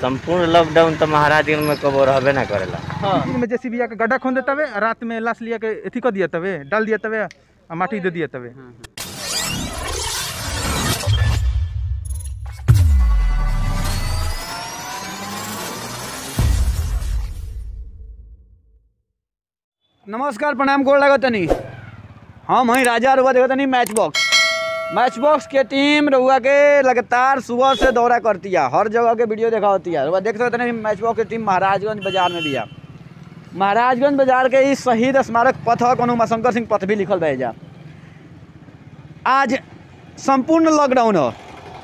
संपूर्ण लॉकडाउन तो महाराजगंज में कबो रहबे ना करेला हाँ में जेसीबी के गड्ढा खोद देता आ रात में लाश लिया के अथी कर दिया तवे डाल दिया तवे आ माटी दे दिया तवे नमस्कार प्रणाम गोड़ लागत तनी हम हई राजा रुआ देखत तनी मैच बॉक्स मैच बॉक्स के टीम रुआ के लगातार सुबह से दौरा करती है हर जगह के वीडियो देखा होती है रुआ देख सकते तनी मैच बॉक्स की टीम महाराजगंज बाजार में भी है महाराजगंज बाजार के इस शहीद स्मारक पथ ह कोनो शंकर सिंह पथ भी लिखल रहे जा आज संपूर्ण लॉकडाउन हो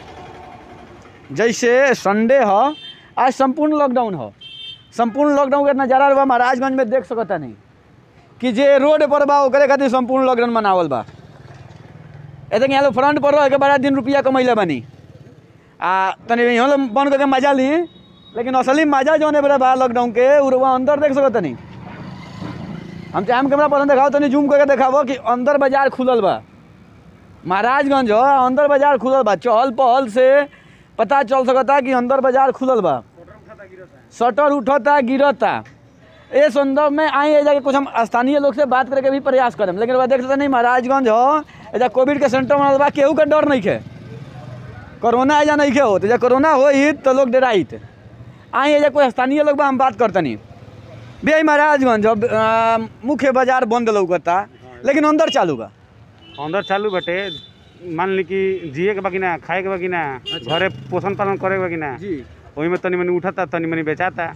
जैसे संडे हो आज संपूर्ण लॉकडाउन हो संपूर्ण लॉकडाउन के नज़ारा रुआ महाराजगंज में देख सकता नहीं कि जे रोड पर बा ओकरे खातिर संपूर्ण लॉकडाउन मनावल बा ए तक यहाँ लोग फ्रंट पर रह के बड़ा दिन रुपया कमैले बानी आ तनी यहाँ लोग बन करके मजा ली लेकिन असली मजा जौन है बड़ा बा लॉकडाउन के उ रउआ अंदर देख सकत तनी हम चाहे कैमरा पर देखाओ तनी जूम करके देखाबो कि अंदर बाजार खुलल बा महाराजगंज हो अंदर बाजार खुलल बा चहल पहल से पता चल सकता कि अंदर बाजार खुलल बा शटर उठता गिरता ए संदर्भ में आई एजा के कुछ हम स्थानीय लोग से बात करके भी प्रयास करम लेकिन वह देख सकते नहीं महाराजगंज हो एजा कोविड के सेंटर बनल बा केहू के डर नहीं है कोरोना एजा नहीं हो तो कोरोना हो तो लोग डराइत आई एजा कोई स्थानीय लोग बा हम बात करतनी भैया महाराजगंज अब अ, मुख्य बाजार बंद लौकता लेकिन अंदर चालू बा अंदर चालू बटे मान ली कि जिए के बाकी ना खाए के बाकी ना घरे पोषण पालन करे के बाकी ना जी ओही में तनी मनी उठता तनी मनी बेचाता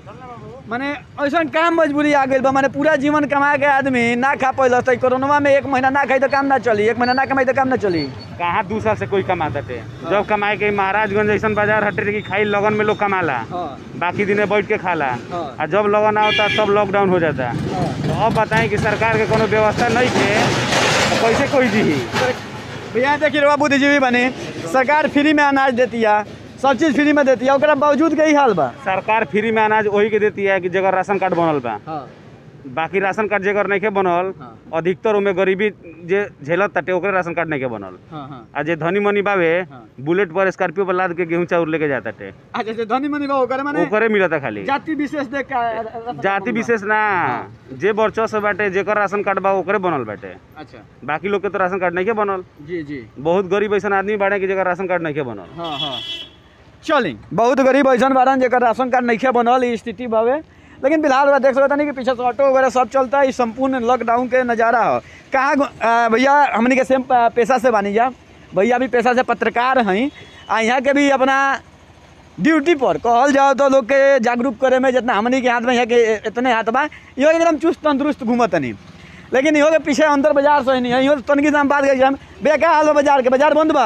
माने ऐसा काम मजबूरी आ गई बा माने पूरा जीवन कमा के आदमी ना खा पैलस तो कोरोना में एक महीना ना खाई तो काम ना चली एक महीना ना कमाई तो काम ना चली कहाँ दू साल से कोई कमाता थे जब कमाए के महाराजगंज ऐसा बाजार हटे कि खाई लगन में लोग कमाला हाँ बाकी दिन बैठ के खाला हाँ। और जब लगन आवता तब लॉकडाउन हो जाता तो अब बताएं कि सरकार के कोनो व्यवस्था नहीं थे तो कैसे कोई दी भैया देखिए रवा बुद्धिजीवी बने सरकार फ्री में अनाज देती है सब चीज फ्री में देती है ओकरा बावजूद के ही हाल बा सरकार फ्री में अनाज वही के देती है कि जगह राशन कार्ड बनल बा हाँ बाकी राशन कार्ड जगह नहीं के बनल हाँ। अधिकतर उमे गरीबी जे झेलत ताटे ओकरे राशन कार्ड नहीं के बनल हाँ हाँ आ जे धनी मनी बावे हाँ। बुलेट पर स्कॉर्पियो पर लाद के गेहूं चाउर लेके जाता टे अच्छा अच्छा धनी मनी बा ओकरे माने ओकरे मिलता खाली जाति विशेष देख के जाति विशेष ना जे वर्चस्व बाटे जेकर राशन कार्ड बा ओकरे बनल बाटे अच्छा बाकी लोग के तो राशन कार्ड नहीं के बनल जी जी बहुत गरीब ऐसा आदमी बाड़े कि जेकर राशन कार्ड नहीं के बनल हाँ हाँ चली बहुत गरीब ऐसा बारन जेकर राशन कार्ड नहीं बनल ई स्थिति बावे लेकिन फिलहाल बा देख सकता नहीं कि पीछे से ऑटो वगैरह सब चलता है ई संपूर्ण लॉकडाउन के नज़ारा हो कहाँ घु- अ, भैया हमनी के सेम प- पेशा से बानी जा भैया भी पेशा से पत्रकार हैं आ यहाँ के भी अपना ड्यूटी पर कहल जाओ तो लोग के जागरूक करे में जितना हमनी के हाथ में यहाँ के इतने हाथ बा इहो एकदम चुस्त तंदुरुस्त घूमत नहीं लेकिन इहो के पीछे अंदर बाजार से नहीं है इहो तनकी से हम बात करी हम भैया क्या हाल बा बाजार के बाजार बंद बा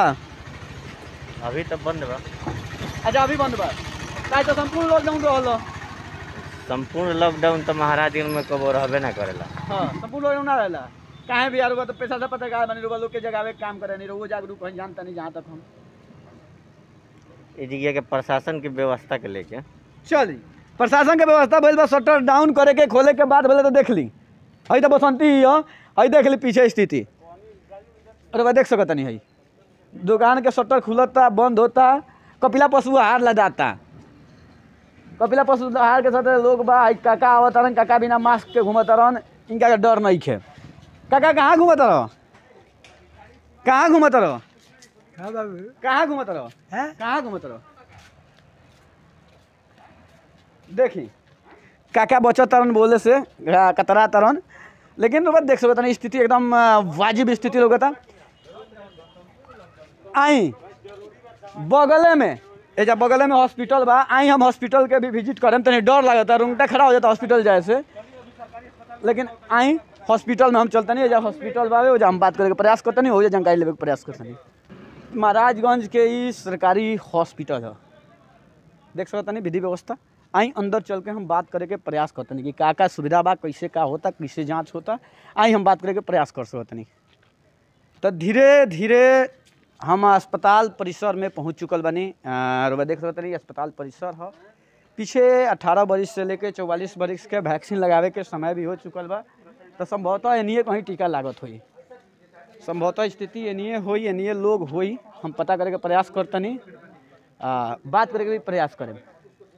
अभी तो बंद बा अच्छा अभी बंद बा काहे तो संपूर्ण लॉकडाउन रहल संपूर्ण लॉकडाउन तो महाराजगंज में कबो रहबे ना करेला हाँ संपूर्ण लॉकडाउन ना रहला काहे भी यार तो पैसा से पत्रकार बनी रुआ लोग के जगह पे काम करे नहीं रुआ जागरूक हैं जानता नहीं जहाँ तक हम इस जगह के प्रशासन की व्यवस्था के लेके चली प्रशासन के व्यवस्था भइल बा शटर डाउन करे के खोले के बाद भले तो देख ली हई तो बसंती ही हो हई देख ली पीछे स्थिति अरे भाई देख सकत नहीं हई दुकान के शटर खुलता बंद होता कपिला पशु आहार लगाता कपिला पशु आहार के साथ लोग बा हई काका आवत रहन काका बिना मास्क के घूमत रहन इनका के डर नहीं खे काका कहाँ घूमत रहो कहाँ घूमत रहो कहाँ घूमत रहो कहाँ घूमत रहो देखी काका बचत तरन बोले से आ, कतरा तरन लेकिन रुपा देख सकता नहीं स्थिति एकदम आ, वाजिब स्थिति लोगता आई बगले में एजा बगले में हॉस्पिटल बा आई हम हॉस्पिटल के भी विजिट करम तनी डर लगता रुंगटा खड़ा हो जाता हॉस्पिटल जाए से लेकिन आई हॉस्पिटल में हम चलते नहीं एजा हॉस्पिटल बावे ओजा हम बात करे के प्रयास करते नहीं हो जानकारी लेवे के प्रयास करते नहीं महाराजगंज के ई सरकारी हॉस्पिटल है देख सकता नहीं विधि व्यवस्था आई अंदर चल के हम बात करे के प्रयास करते नहीं कि का का सुविधा बा कैसे का होता कैसे जांच होता आई हम बात करे के प्रयास कर सकते नहीं तो धीरे धीरे हम अस्पताल परिसर में पहुंच चुकल बनी अ, रउआ देख सकते नहीं अस्पताल परिसर है पीछे 18 बरिस से लेके 44 बरिस के वैक्सीन लगावे के समय भी हो चुकल बा तो संभवतः एनिए कहीं टीका लागत होई संभवतः स्थिति एनिए होई एनिए लोग होई हम पता करे के प्रयास करतनी आ, बात करे के भी प्रयास करें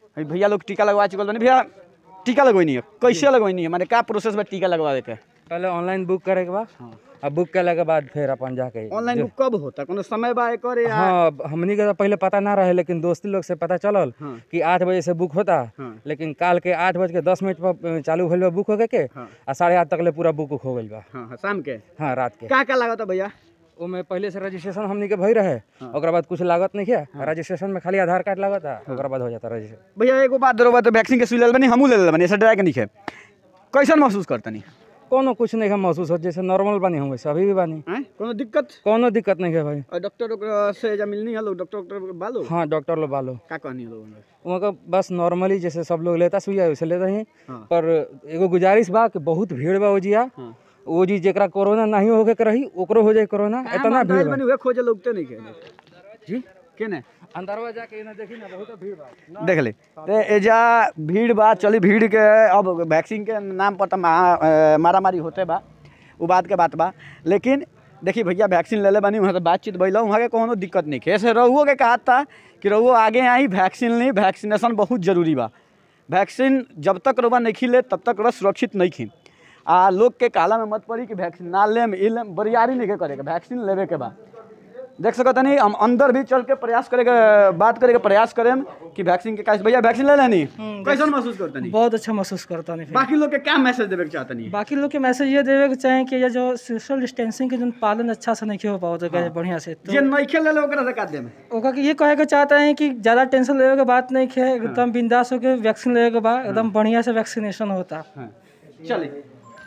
अभी भैया लोग टीका लगवा चुकल बनी भैया टीका लगवाई है कैसे लगवाई है माने का प्रोसेस बा टीका लगवावे के पहले ऑनलाइन बुक करे के बाद अब बुक कैला के बाद फिर अपन जाके ऑनलाइन बुक कब होता कोनो समय बा एकर या हाँ हमनी के तो पहले पता ना रहे लेकिन दोस्ती लोग से पता चलल हाँ। कि आठ बजे से बुक होता हाँ। लेकिन काल के आठ बज के दस मिनट पर चालू होल बा बुक होके के हाँ। आ साढ़े आठ तक ले पूरा बुक हो गइल बा हाँ हाँ, शाम के हाँ रात के का का लागत भैया ओमे पहले से रजिस्ट्रेशन हमनी के भई रहे ओकरा बाद कुछ लागत नहीं है रजिस्ट्रेशन में खाली आधार कार्ड लागत है ओकरा बाद हो जाता रजिस्ट्रेशन भैया एगो बात दरो बात वैक्सीन के सुई लेल बनी हमहू ले लेल बनी ऐसा डरा के नहीं है कैसन महसूस करतनी कोनो कुछ नहीं है महसूस हो जैसे नॉर्मल बानी हम वैसे अभी भी बानी हैं कोनो दिक्कत कोनो दिक्कत नहीं है भाई और डॉक्टर ओकरा से जब मिलनी है लोग डॉक्टर डॉक्टर बालो हाँ डॉक्टर लोग बालो का कहनी है लोगन वहाँ का बस नॉर्मली जैसे सब लोग लेता सुइया वैसे लेते हैं हाँ। पर एगो गुजारिश बा कि बहुत भीड़ बा ओजिया हाँ। वो जी जेकरा कोरोना नहीं होके के रही ओकरो हो जाए कोरोना इतना भीड़ बा बनी हुए खोजे लोग ते नहीं के जी केने अंदरवा जाके ना देखी ना बहुत भीड़ बा देख ले तो एजा भीड़ बा चली भीड़ के अब वैक्सीन के नाम पर तो मारा मारी होते बा वो बात के बात बा लेकिन देखी भैया वैक्सीन ले ले बनी वहाँ तो बातचीत भैल वहाँ के कोनो दिक्कत नहीं है ऐसे रहुओ के कहा था कि रहुओ आगे आई वैक्सीन ली वैक्सीनेशन बहुत जरूरी बा वैक्सीन जब तक रउआ नहीं खिले तब तक रउआ सुरक्षित नहीं खी आ लोग के काला में मत पड़ी कि वैक्सीन ना लेम ई लेम बरियारी नहीं के करे के वैक्सीन लेवे के बा देख सकत नहीं हम अंदर भी चल के प्रयास करे के बात करे के प्रयास करें कि वैक्सीन के काज भैया वैक्सीन ले लेनी कैसन महसूस करते नहीं बहुत अच्छा महसूस करता नहीं फिर बाकी लोग के क्या मैसेज देवे के चाहते नहीं बाकी लोग के मैसेज ये देवे के चाहें कि ये जो सोशल डिस्टेंसिंग के जो पालन अच्छा से नहीं हो पाओ तो बढ़िया से जे तो नहीं खेले ले ओकरा से का देम ओका के ये कहे के चाहता है कि ज़्यादा टेंशन लेवे के बात नहीं है एकदम बिंदास होकर वैक्सीन लेवे के बाद एकदम बढ़िया से वैक्सीनेशन होता चलिए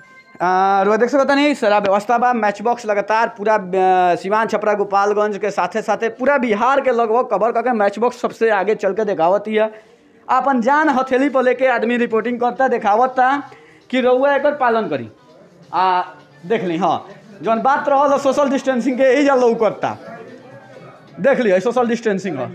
रो देख सकता नहीं सारा व्यवस्था बा मैच बॉक्स लगातार पूरा अ, सीवान छपरा गोपालगंज के साथे साथे पूरा बिहार के लगभग कवर करके मैच बॉक्स सबसे आगे चल के दिखावत है अपन जान हथेली पर लेके आदमी रिपोर्टिंग करता दिखावता कि रउआ एकर पालन करी आ देख ली हाँ जौन बात रहल सोशल डिस्टेंसिंग के यही जा लौकता देख लिया सोशल डिस्टेंसिंग है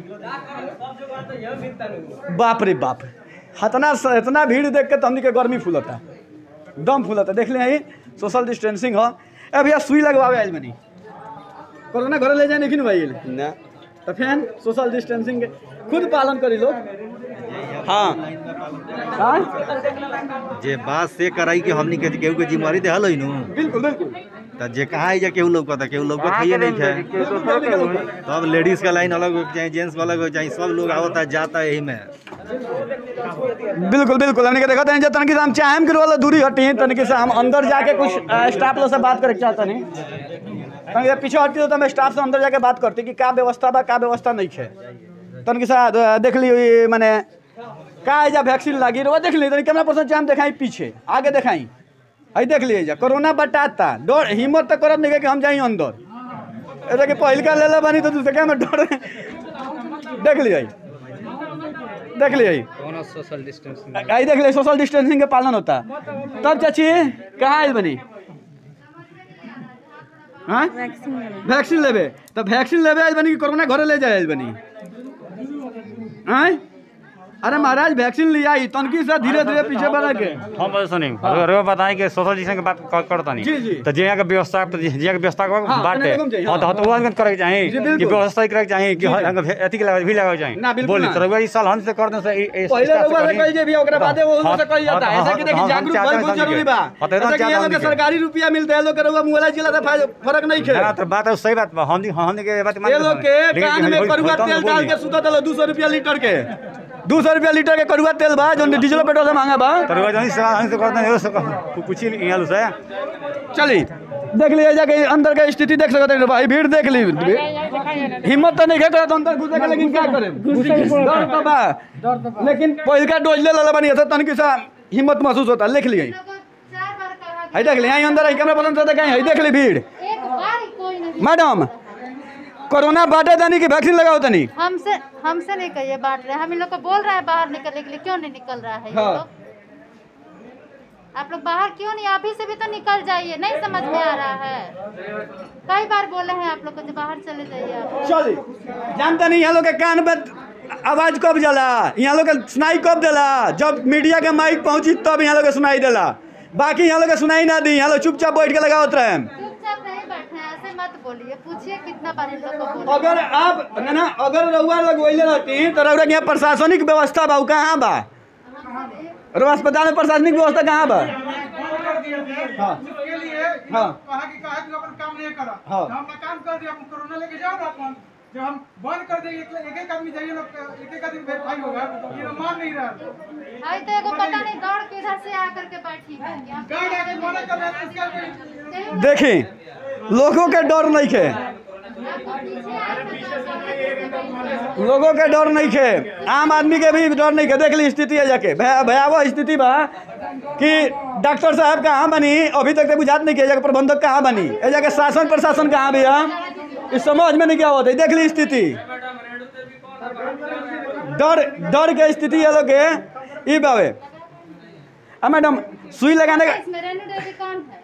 बाप रे बाप इतना इतना भीड़ देख के तो हमनी के गर्मी फूलता दम फूलता देख ले यही सोशल डिस्टेंसिंग हो ए भैया सुई लगवावे आइल बनी कोरोना घरे ले जाए नहीं भाई ना तो फैन सोशल डिस्टेंसिंग के खुद पालन करी लोग हाँ हाँ जे बात से कराई कि हमनी के केहू के जिम्मेवारी दे हलो नु बिल्कुल बिल्कुल त जे कहाँ आई जा केहू लौकता केहू लौकत है नहीं है सब लेडीज का लाइन अलग हो चाहे जेंट्स वाला हो चाहे सब लोग आवता जाता यही में बिल्कुल बिल्कुल हमने के देखा था तनकी से हम चाहेम कि वाला दूरी हटी तनकी से हम अंदर जाके कुछ स्टाफ लोग से बात करे के चाहता नहीं तनकी से पीछे हटती तो हम स्टाफ से अंदर जाके बात करती कि का व्यवस्था बा का व्यवस्था नहीं है तनकी से अ, देख ली हुई मैंने का एजा वैक्सीन लगी रहा देख ली तनी कैमरा पर्सन चाहे हम दिखाई पीछे आगे दिखाई आई देख लिए जा कोरोना बटाता डर हिम्मत तो करत नहीं है कि हम जाई अंदर ऐसा कि पहिल का ले ले बनी तो दूसरे में डर देख लिया देख लिया सोशल डिस्टेंसिंग आई देख ले सोशल डिस्टेंसिंग के पालन होता तब चाची कहाँ आयल बनी हाँ वैक्सीन लेबे तो वैक्सीन लेबे आयल बनी कि कोरोना घरे ले जाए आयल बनी हाँ अरे महाराज वैक्सीन ले आई तनकी से धीरे धीरे पीछे बढ़ा के हम बस सुनी रो बताएं कि सोशल डिस्टेंस के बात कर- करता नहीं जी, जी। तो जे यहाँ के व्यवस्था तो जे जे के व्यवस्था को हाँ, बाटे तने चाहिए, हाँ तो हाँ, तो वो करे के चाहिए जी, बिल्कुल। कि व्यवस्था ही करे के चाहिए कि जी, जी। हर अथी के लगा भी लगा चाहिए ना, बिल्कुल बोली ना। तो रउआ इस साल हमसे कर दे से ई- इस पहले स्टाफ से लोग करी। कही जे भी ओकरा बादे वो हाँ, से कही जाता है हाँ, ऐसा कि हाँ, देखिए हाँ, जागरूक हम होना चाहते बहुत हैं जरूरी बा हाँ, तो ऐसा कि चाहते ये लोग के हैं सरकारी रुपया मिलता है लोग के रउआ मोबाइल जिला था फर्क नहीं ना, खे तो बात है सही बात बा हम हम के बात मान ये लोग के कान में करुआ तेल डाल के सुता दलो दो सौ रुपया लीटर के दो सौ रुपया लीटर के करुआ तेल बा जो डीजल पेट्रोल से महंगा बा तो रउआ जनी से हम से करते हैं से कुछ ही नहीं हाल से चली देख लिया जाके अंदर के स्थिति देख सकते हैं भाई भीड़ देख ली हिम्मत तो नहीं है करत अंदर घुसे के लेकिन क्या करे डर तो बा लेकिन पहिल का डोज ले लला बनी था तनकी सा हिम्मत महसूस होता लिख लिए है देख ली यहीं अंदर है कैमरा पसंद से देखें है देख ली भीड़ एक बार ही कोई नहीं मैडम कोरोना बांटे तनी की वैक्सीन लगाओ तनी हमसे हमसे नहीं कहिए बांट रहे हम इन लोग को बोल रहा है बाहर निकलने के लिए क्यों नहीं निकल रहा है ये हाँ। लोग आप लोग बाहर क्यों नहीं अभी से भी तो निकल जाइए नहीं समझ में आ रहा है कई बार बोले हैं आप लोग को जो बाहर चले जाइए आप चल जानते नहीं यहाँ लोग के कान पे आवाज कब जाला यहाँ लोग के सुनाई कब देला जब मीडिया के माइक पहुंची तब यहाँ लोग के सुनाई देला बाकी यहाँ लोग के सुनाई ना दी यहाँ लोग चुपचाप बैठ के लगावत रहे चुपचाप नहीं बैठे हैं ऐसे मत मत बोलिए पूछिए कितना बार इन लोग को बोले अगर आप ना ना अगर रउआ लगवैले रहती तो रउआ के यहाँ प्रशासनिक व्यवस्था बा उ कहाँ बा रउआ अस्पताल में प्रशासनिक व्यवस्था कहाँ बा हाँ के लिए हाँ कहा कि कहा कि अपन काम नहीं करा हाँ। हम अपना काम कर दिया अपन कोरोना लेके जाओ ना अपन जब हम बंद कर देंगे एक एक एक आदमी जाइए ना एक एक आदमी वेरीफाई होगा ये लोग मान नहीं रहा आई तो एगो पता नहीं दौड़ के इधर से आकर के बैठी है यहाँ पे गार्ड आके मना कर रहा है इसका भी- देखी लोगों के डर नहीं खे आपको पीछे आए तो दस वाले से बैठे। लोगों के डर नहीं खे आम आदमी के भी डर नहीं खे देख ली स्थिति है जाके भया- भयावह स्थिति बा कि डॉक्टर साहब कहाँ बनी अभी तक तो बुझात नहीं किया जाके प्रबंधक कहाँ बनी ए जाके शासन प्रशासन कहाँ भी है इस समझ में नहीं क्या होता है देख ली स्थिति डर डर के स्थिति है लोग के ई बावे आ मैडम सुई लगाने का इसमें रेनू देवी कौन है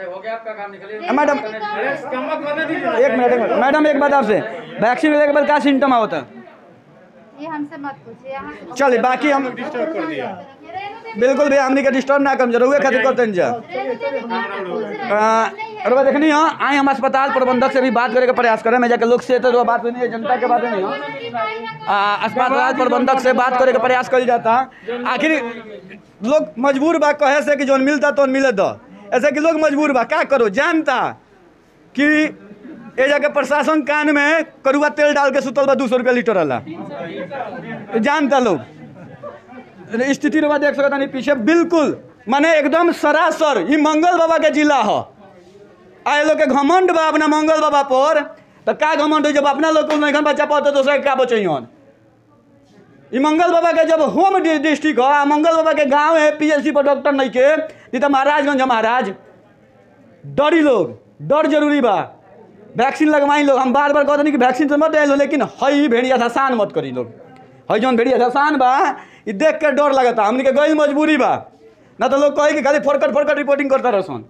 आ, मैडम रेनू देवी कौन है? एक मिनट एक मिनट मैडम एक बात आपसे वैक्सीन लेने के बाद क्या सिम्टम होता है ये हमसे मत पूछिए यहाँ से चलिए बाकी हम रेनू देवी बिल्कुल भी हमनी के डिस्टर्ब ना कम जरूर खातिर करते हैं जा रेनू देवी कौन है पूछ रहे आ, हैं नहीं है। अरे देखनी हो आए हम अस्पताल प्रबंधक से भी बात करे के प्रयास करें मैं जाके लोग से तो बात नहीं है जनता के बात नहीं हो उनकी भाई है आ, अस्पताल प्रबंधक से बात करे के प्रयास कल जाता आखिर लोग मजबूर बा कहे से कि जोन मिलता तो मिले दो ऐसे कि लोग मजबूर बा क्या करो जानता कि ए जाके प्रशासन कान में करुआ तेल डाल के सुतल बा दू सौ रुपया लीटर वाला जानता लोग स्थिति रुआ देख सकता नहीं पीछे बिल्कुल माने एकदम सरासर ये मंगल बाबा के जिला हो आए लोग के घमंड बा अपना मंगल बाबा पर तो का घमंड हो जब अपना लोग को नहीं बच्चा पाते तो का बचैन ई मंगल बाबा के जब होम डि- डिस्ट्रिक्ट हो आ मंगल बाबा के गांव है पीएचसी पर डॉक्टर नहीं के ई तो महाराजगंज है महाराज डरी लोग डर जरूरी बा वैक्सीन लगवाई लोग हम बार बार कहते नहीं कि वैक्सीन तो मत लो लेकिन हई भेड़िया आसान मत करी लोग हई जौन भेड़िया आसान बा ई देख के डर लगता हमनी के गई मजबूरी बा ना तो लोग कहे कि खाली फरकट फरकट रिपोर्टिंग करता रहसन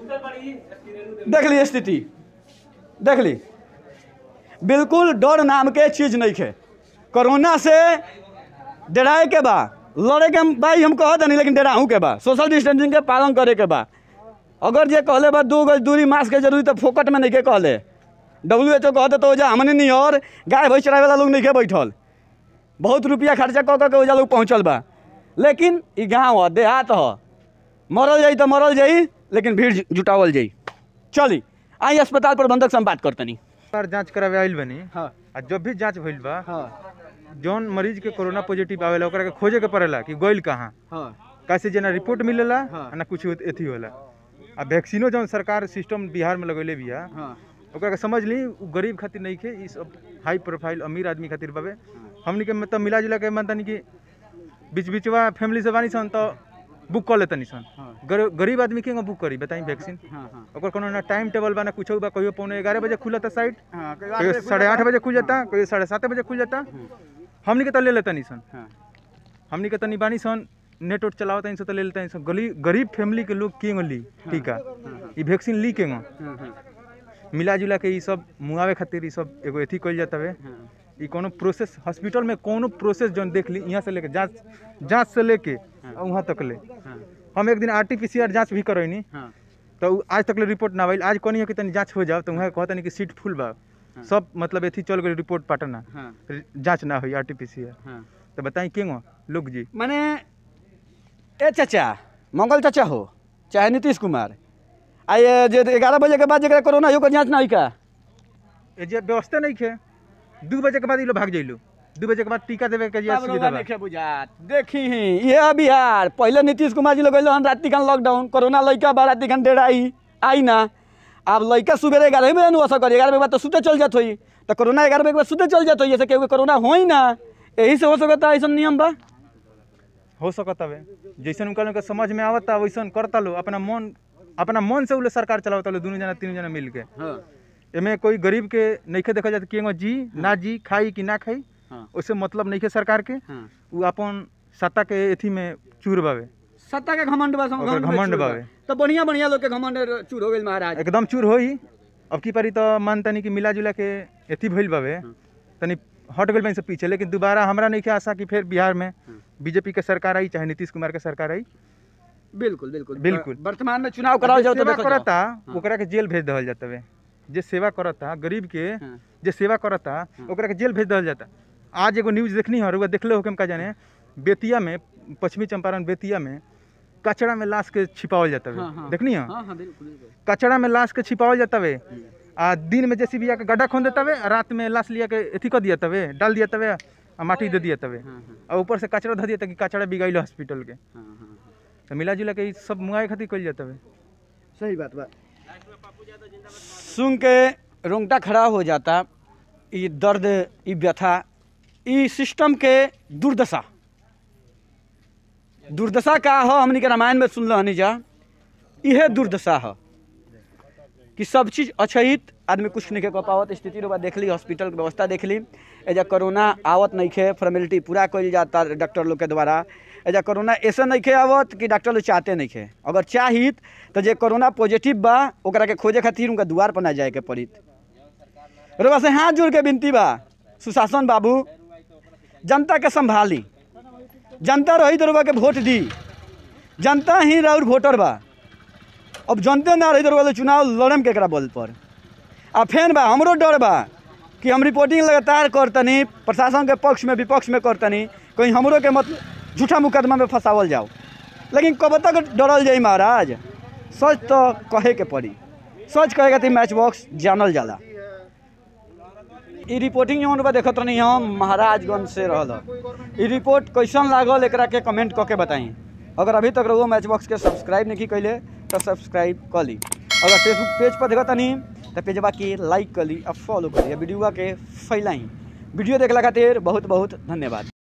देख ली स्थिति देख ली बिल्कुल डर नाम के चीज नहीं खे कोरोना से डराए के बा लड़े के हम भाई हम कहत नहीं लेकिन डराहू के बा सोशल डिस्टेंसिंग के पालन करे के बा अगर जे कहले बा दू गज दूरी मास्क के जरूरी तो फोकट में नहीं के कहले डब्ल्यू एच ओ कहते तो ओजा हमने नहीं और गाय भैंस चरावे वाला लोग नहीं के बैठल बहुत रुपया खर्चा कऽ कऽ के ओजा लोग पहुँचल बा लेकिन ई गाँव ह देहात ह मरल जाई तो मरल जाई लेकिन भीड़ जु- जुटावल जाई चली आई अस्पताल प्रबंधक से हम बात करतनी बार जांच करावे आइल बनी हाँ आ जब भी जांच भइल बा हाँ जौन मरीज के कोरोना पॉजिटिव आवेला ओकरा के खोजे के पड़ेला कि गइल कहाँ हाँ कैसे जना रिपोर्ट मिलेला हाँ। आ ना कुछ एथी होला आ वैक्सीनो जौन सरकार सिस्टम बिहार में लगैले बिया हाँ ओकरा के समझ ली उ गरीब खातिर नहीं खे ई सब हाई प्रोफाइल अमीर आदमी खातिर बावे हमनी के मतलब मिला जुला के मानतानी कि बीच बीचवा फैमिली से बानी सन तो बुक कर लेतनी सन हाँ। गर- गरीब आदमी के बुक करी बताई वैक्सीन हाँ हाँ ओकर कोनो ना टाइम टेबल बा ना कुछ बा कहियो पौने ग्यारह बजे खुलता साइट हाँ कहियो साढ़े आठ बजे खुल जाता कहियो साढ़े सात बजे खुल जाता हमनी के तो ले लेतनी सन हाँ हमनी के तनी बानी सन नेट उट चलावत सन तो ले लेतनी सन गली गरीब फैमिली के लोग केंग ली टीका ई वैक्सीन ली केंग हाँ हाँ मिला जुला के ई सब मुआवे खातिर ई सब एगो एथी कइल जात हवे ई कोनो प्रोसेस हॉस्पिटल में कोनो प्रोसेस जौन देख ली यहाँ से लेके जांच जांच से लेके और वहाँ तक ले हम एक दिन R T P C R जाँच भी करैनी हाँ तो उ आज तक ले रिपोर्ट ना आइल आज कहनी कि तनी जांच हो जाओ तो वहाँ कहतनी कि सीट फुल बा सब मतलब एथी चल गई रिपोर्ट पटना हाँ जांच ना हुई R T P C R हाँ तो बताई केंगो लोग जी माने ए चाचा मंगल चाचा हो चाहे नीतीश कुमार आ ये जे ग्यारह बजे के बाद जरा कोरोना हो के जांच ना हुई का ए जे व्यवस्था नहीं खे दू बजे के बाद ई लोग भाग जइलो दू बजे के बाद टीका देवे के जे सुविधा बा बुझात देखी ही ये है बिहार पहले नीतीश कुमार जी लोग गइल हन राति खान लॉकडाउन कोरोना लइका बा राति खान डेराई आई ना अब लइका सुबह ग्यारह बजे नु असर करी ग्यारह बजे बाद तो सुते चल जात होई तो कोरोना ग्यारह बजे के बाद सुते चल जात होई ऐसे केहू के कोरोना होई ना यही से हो सकता ऐसा नियम बा हो सकत हवे जैसन उनका लोग के समझ में आवता वैसन करता लो अपना मन अपना मन से उ लोग सरकार चलावता लो दोनों जना तीनों जना मिल के हाँ एमे कोई गरीब के नइखे देखल जात केंगो जी ना जी खाई कि ना खाई हाँ उससे मतलब नइखे सरकार के हाँ उ अपन सत्ता के एथी में चूर बावे सत्ता के घमंड बा ओकर घमंड में घमंड चूर बा। बावे। तो बढ़िया बढ़िया लोग के घमंड चूर हो गइल महाराज एकदम चूर होई अब की पारी तो मानतनी कि मिला जुला के एथी भइल बावे तनी हट गइल बनी से पीछे लेकिन दोबारा हमरा नइखे आशा कि फिर बिहार में बीजेपी के सरकार आई चाहे नीतीश कुमार के सरकार आई बिल्कुल बिल्कुल बिल्कुल। वर्तमान में चुनाव कराओ जाओ तो सेवा देखो जाओ। करता ओकरा के जेल भेज देवल जात हवे जे सेवा करता गरीब के हाँ। जे सेवा करता ओकरा के जेल भेज दिया जाता आज एगो न्यूज़ देखनी है रुआ देखले हो का जाने बेतिया में पश्चिमी चंपारण बेतिया में कचरा में लाश के छिपावल जाता हाँ, है हाँ। देखनी है हाँ हाँ बिल्कुल बिल्कुल। कचरा में लाश के छिपावल जाता है आ दिन में जैसे भी के गड्ढा खोद देता है रात में लाश लिया के एथी कर दिया तवे डाल दिया तवे आ माटी दे दिया तवे हाँ हाँ और ऊपर से कचरा धो दिया ताकि कचरा बिगाइल हॉस्पिटल के हाँ हाँ तो मिला जुला के ई सब मुआए खातिर कइल जाता है सही बात बा सुन के रोंगटा खड़ा हो जाता ई दर्द ई व्यथा ई सिस्टम के दुर्दशा दुर्दशा का हो हमनी के रामायण में सुन हनी जा इहे दुर्दशा हो कि सब चीज़ अछहित आदमी कुछ नहीं के कह पावत स्थिति रुपा देख ली हॉस्पिटल के व्यवस्था देख ली एजा कोरोना आवत नहीं खे फॉर्मेलिटी पूरा कइल जाता डॉक्टर लोग के द्वारा एजा कोरोना ऐसे नहीं खे आवत कि डॉक्टर लोग चाहते नहीं खे अगर चाहित तो जे कोरोना पॉजिटिव बा ओकरा के खोजे खातिर उनका द्वार पर ना जाए के पड़ित रुपा से हाथ जोड़ के विनती बा सुशासन बाबू जनता के संभाली जनता रही तो रुपा के वोट दी जनता ही राउर वोटर बा अब जनते ना रही तो रुपा चुनाव लड़म केकरा बल पर आ फेन बा हमरो डर बा कि हम रिपोर्टिंग लगातार करतनी प्रशासन के पक्ष में विपक्ष में करतनी कहीं हमरो के मत झूठा मुकदमा में फंसावल जाओ लेकिन कब तक डरल जाई महाराज सच तो कहे के पड़ी सच कहे खातिर मैच बॉक्स जानल जाला ई रिपोर्टिंग जौन बा देखत रहनी हम महाराजगंज से रहल ह। ई रिपोर्ट कैसन लागल एकरा के कमेंट कऽ के बताई अगर अभी तक रहुआ मैच बॉक्स के सब्सक्राइब नहीं कैले तो सब्सक्राइब कर ली अगर फेसबुक पेज पर देखत तनी तो पेजवा के लाइक कर ली और फॉलो कर ली वीडियोवा के फैलाई वीडियो देखला खातिर बहुत बहुत धन्यवाद